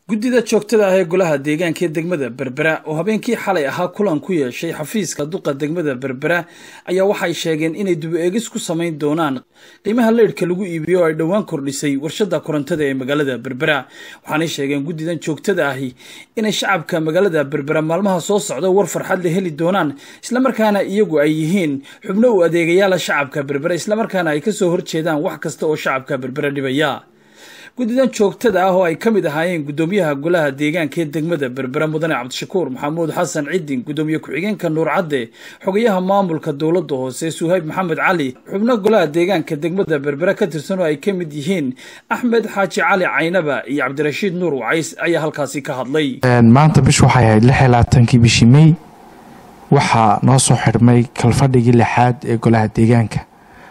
guddida joogtada ah ee golaha deegaanka ee degmada berbera oo habeenkii xalay ahaa kulan ku yeeshay xafiiska duqa degmada berbera ayaa waxay sheegeen inay dubu-eegis ku samayn doonaan qiimaha leydhka lagu iibiyo oo ay dhowaan kordhisay warshada korontada ee magaalada berbera waxaanay sheegeen guddidan joogtada ahi inay shacabka magaalada berbera maalmaha soo socda war farxad la heli doonaan islamarkaana iyagu ay yihiin xubno u adeegayaala shacabka berbera islamarkaana ay kasoo horjeedaan wax kasta oo shacabka berbera dhibaya guddidan joogtada ah oo ay ka mid ahaayeen guddoomiyaha golaha deegaanka ee degmada berbera mudane cabdishakuur maxamuud xasan cidin guddoomiye ku-xigeenka nuur cadde xogayaha maamulka dowladda hoose suhayb maxamed cali xubno golaha deegaanka degmada berbera ka tirsan oo ay ka mid yihiin axmed xaaji cali caynaba iyo cabdirashiid nuur wacays ayaa halkaasi ka hadlay maanta bish waxay ahayd lix iyo labaatankii bishii mey waxaa noo soo xidhmay kalfadhigii lixaad ee golaha deegaanka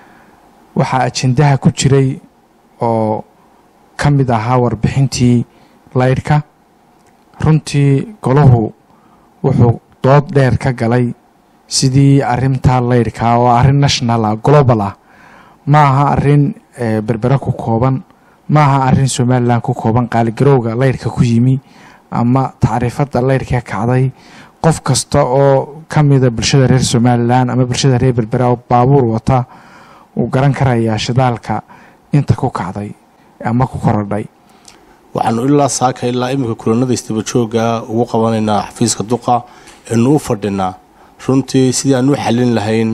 waxaa ajendaha ku jiray oo ka mid ahaa warbixintii laydhka runtii golahu wuxuu dood dheer ka galay sidii arintaa laydhka oo arrin national ah global ah ma aha arrin berbera ku kooban ma aha arrin somalilan ku kooban qaaligarowga laydhka ku yimi ama tacriifadda laydhka kacday qof kasta oo ka mida bulshada reer somalilan ama bulshada reer berbera oo baabuur wata uu garan karayaa shidaalka inta ku kacday ama ku korodhay waxaanu ilaa saaka ilaa iminka kulanada istabajooga ugu qabanaynaa xafiiska duqa eenu u fadhinaa runtii sidii aan u xalin lahayn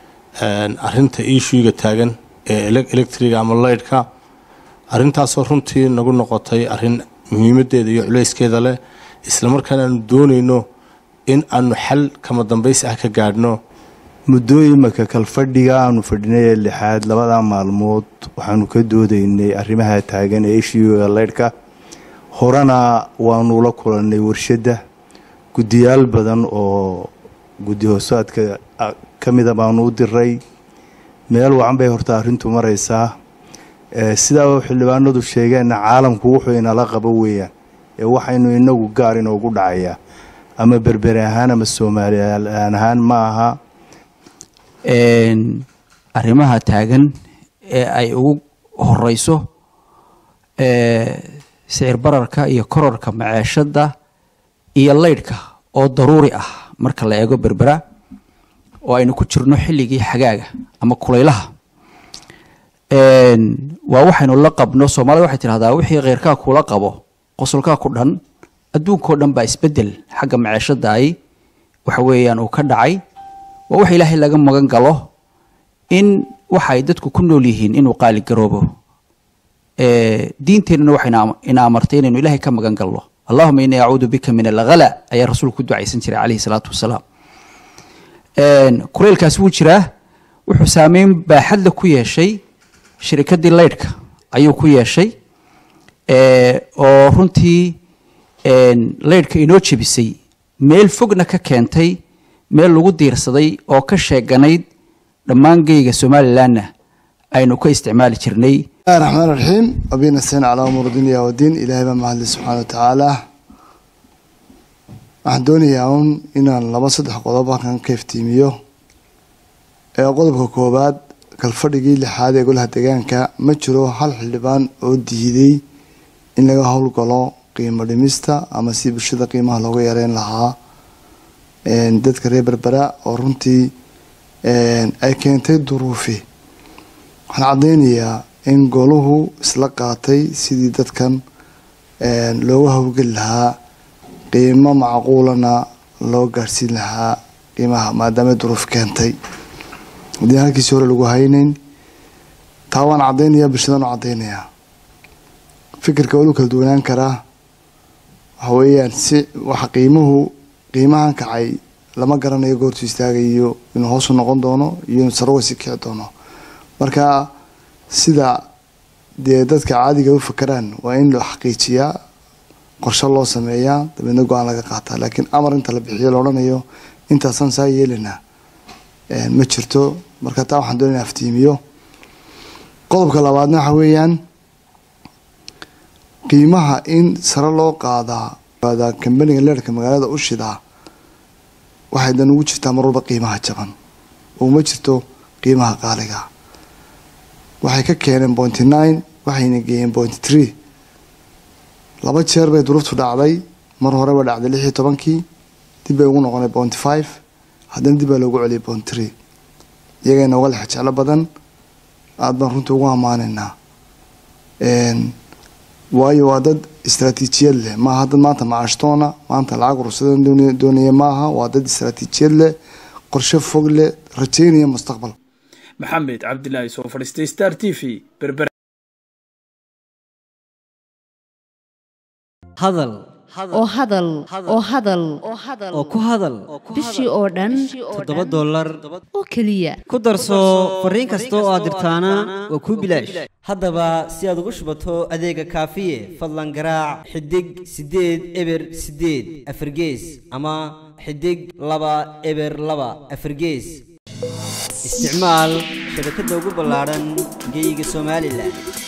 arinta iishuiga taagan ee electriga ama laydhka arintaasoo runtii nagu noqotay arin muhiimadeeda iyo culeyskeeda leh islamarkaana aanu doonayno in aanu xal kama dambays ah ka gaadhno muddooyinka kalfadhiga aanu fadhinay ee lixaad labada maalmood waxaanu ka doodaynay arrimaha taagan ee ishiiga leydhka horena waanu la kulannay warshadda guddiyaal badan oo guddi hoosaadka ka mida baanu u diray meel wacan bay horta arrintu maraysaa sidaa xildhibaanadu sheegeenna caalamku wuxuu inala qabo weeyaan ee waxaynu inagu gaar inoogu dhacayaa ama berberi ahaan ama soomaaliyan ahaan ma aha arrimaha taagan ee ay ugu horeyso sicir bararka iyo kororka maceeshada iyo leydhka oo daruuri ah marka la eego berbera oo aynu ku jirno xilligii xagaaga ama kulaylaha waa waxaynu la qabno soomaalida waxay tidhahdaa wixii kheyrkaa kula qabo qosolkaa ku dhan adduunkao dhan baa isbedel xagga maceeshada ay waxa weeyaan uu ka dhacay waa wax ilaahay laga magan galo in waxa ay dadku ku nool yihiin inuu qaali garoobo diinteennuna waxay ina amartay inaynu ilaahay ka magan galno allahuma inii acuudu bika min alghala ayaa rasuulku ku ducaysan jiray calayhi salaatu wasalaam kuleylkaasi wuu jiraa wuxuu saameyn baaxadla ku yeeshay shirikadii leydhka ayuu ku yeeshay oo runtii leydhka inoo jebisay meel fogna ka keentay meel lagu diirsaday oo ka sheeganayd dhammaan geyga somalilanna aynu ka isticmaali jirnay bismillahi raxmaan raxiim abina seen calaa umuur dunya wadiin ilaahay baa mahadli subxaana wa tacaala waxaan doonayaa uun inaan laba saddex qodob halkan ka iftiimiyo ee qodobka koowaad kalfadhigii lixaad ee golaha deegaanka ma jiro hal xildhibaan oo diiday in laga howlgalo qiimo dhimista ama si bulshada qiimaha looga yareyn lahaa dadka reer berbera oo runtii ay keentay duruufi waxaan caddeynayaa in goluhu isla qaatay sidii dadkan looga howlgeli lahaa qiimo macquulana loo gaadhsiin lahaa qiimaha maadaama duruuf keentay haddii halkiisi hore lagu hayneyn taa waan caddeynayaa bulshadaan u caddeynayaa fikirka walu kala duwanaan karaa waxa weeyaan si waxa qiimuhu qiimahan kacay lama garanayo goortuu istaagayo inuu hoosu noqon doono iyo inuu sarowasi kici doono marka sida dee dadka caadiga u fakeraan waa in loo xaqiijiyaa qorshe loo sameeyaa dabeedna go-aan laga qaataa laakiin amar inta la bixiyo la odhanayo intaasaan saa yeelinaa ma jirto marka taa waxaan doonaya aftiimiyo qodobka labaadna waxa weeyaan qiimaha in sare loo qaadaa kambaniga leerhka magaalada u shidaa waxay dan ugu jirtaa mar walba qiimaha jaban uma jirto qiimaha qaaliga waxay ka keeneen pointy nine waxayna geeyeen pointy three laba jeer bay duruuftu dhacday mar hore bay dhacday lix iyo tobankii dib bay ugu noqonay bounty five haddana dib baa loogu celiyay bounty three iyaga inooga lex jeclo badan aada baan runtii ugu ammaanaynaa waayo waa dad istraatiijiyad leh maaha dad maanta macaashtoona maanta lacag urursada doonaya maaha waa dad istraatiijiyad leh qorshe fog leh rajaynaya mustaqbal maxamed cabdilaahi soo fadhiistay star t v berber hadal oo hadal oo hadal oo ku hadal bishii oo dhan toddoba dollar oo keliya ku darso fariin kasta oo aad dirtaana waa kuu bilaash haddaba si aad ugu shubato adeega kaafiye fadlan garaac xidig siddeed eber siddeed afargees ama xidig laba eber laba afargees isticmaal shabakadda ugu ballaadhan geyga somalilan